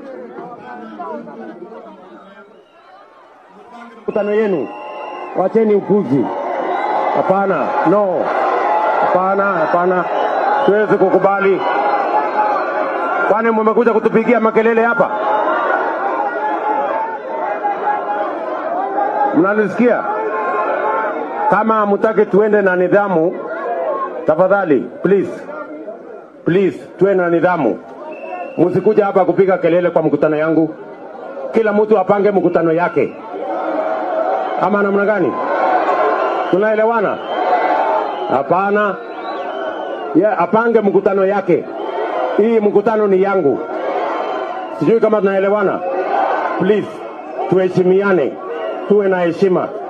Mkutano yenu, wacheni upuzi. Hapana, no, hapana, hapana, siwezi kukubali. Kwani mmekuja kutupigia makelele hapa? Mnanisikia? Kama hamtaki tuende na nidhamu, tafadhali please, please tuwe na nidhamu. Msikuja hapa kupiga kelele kwa mkutano yangu. Kila mtu apange mkutano yake, ama namna gani? Tunaelewana? Hapana, ye apange mkutano yake. Hii mkutano ni yangu, sijui kama tunaelewana. Please tuheshimiane, tuwe na heshima.